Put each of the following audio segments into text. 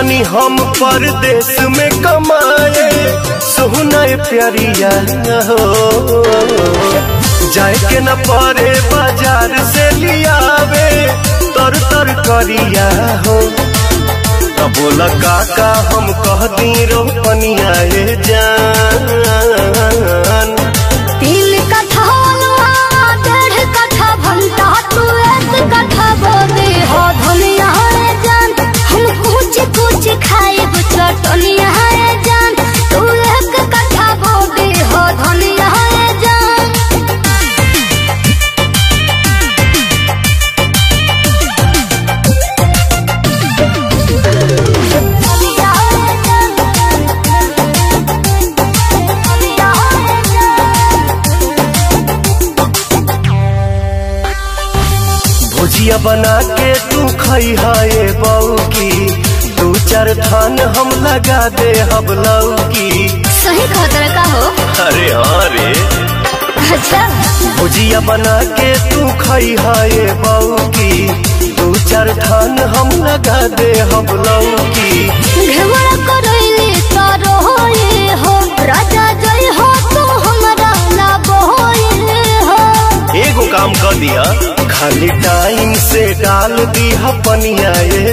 जातानी हम परदेश में कमाए सोहना प्यारिया हो जाए के न परे बाजार से लियावे तर तर करिया हो तब बोला काका हम कह दी रोपनिया ए जान तीन कट्ठा हलवा डेढ़ कट्ठा भंटा तू एक कट्ठा बोदे हो धनिया रे जान हम कुछ कुछ खाएब चटनिया रे जान तू एक कट्ठा बोदे हो धनिया रे जान धनिया रे जान धनिया रे जान भुजिया बना के तू खई है बऊ की दू चार थान हम लगा दे हम लौकी सही खतर का हो अरे हाँ रे अच्छा भुजिया बना के तू खई है बऊ की दू चार थान हम लगा दे हम लौकी घेवड़ा करैले तारो होए हो राजा जय हो तो हमरा ना बोए हो एगो काम कर दिया खाली टाइम से डाल दिया पनिया ये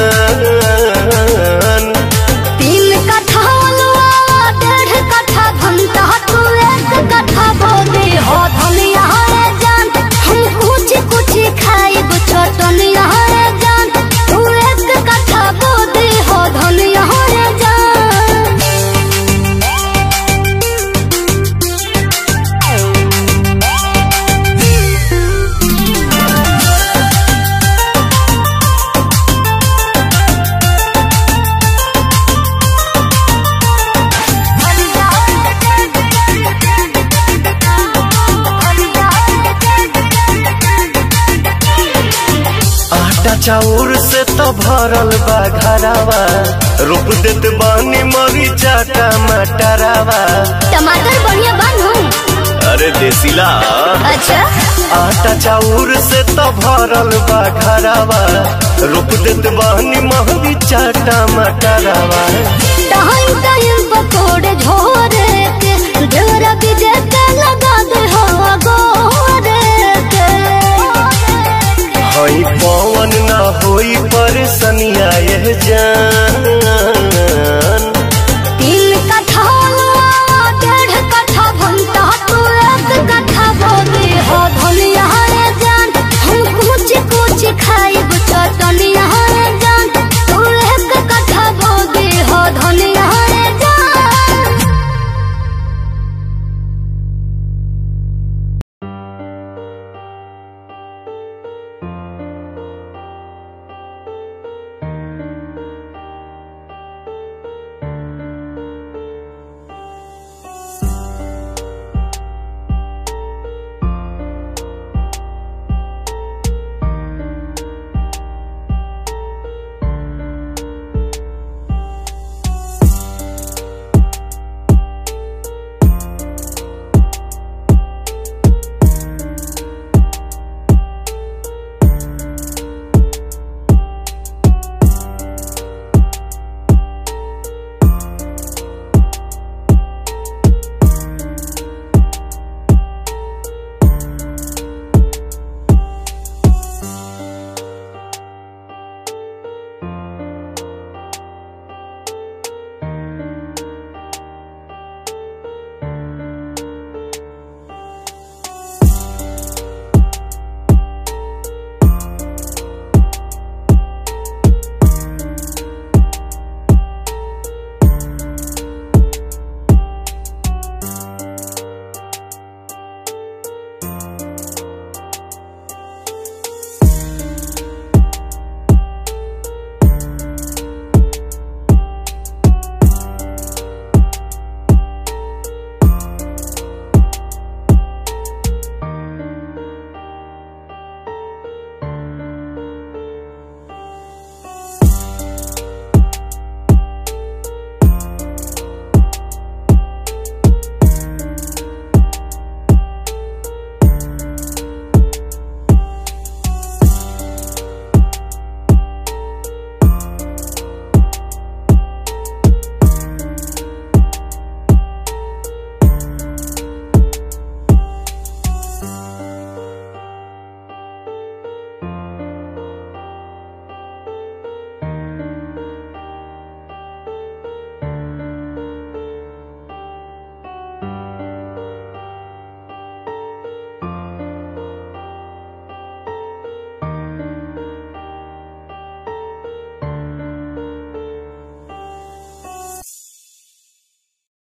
जान तीन कट्ठा अलवा डेढ़ कट्ठा भंटा तू एक कट्ठा बोदे हो धनिया रे जान हम कुछ कुछ खाइब चटनिया रे जान तू एक कट्ठा बोदे हो धनिया रे जान आटा चाउर से तो भरल बा घरावा रोप देत बानी मरीचा टमाटरावा टमाटर बढ़िया बनू अरे देसीला अच्छा आटा चाउर से तो भरल बा घरावा रोप देत बानी मरीचा टमाटरावा टाइम टाइम पकोड़े झोरे के ढेरा बीजे के लगा दे हो गोरे के हई पवन ना होई परेशानिया ये जा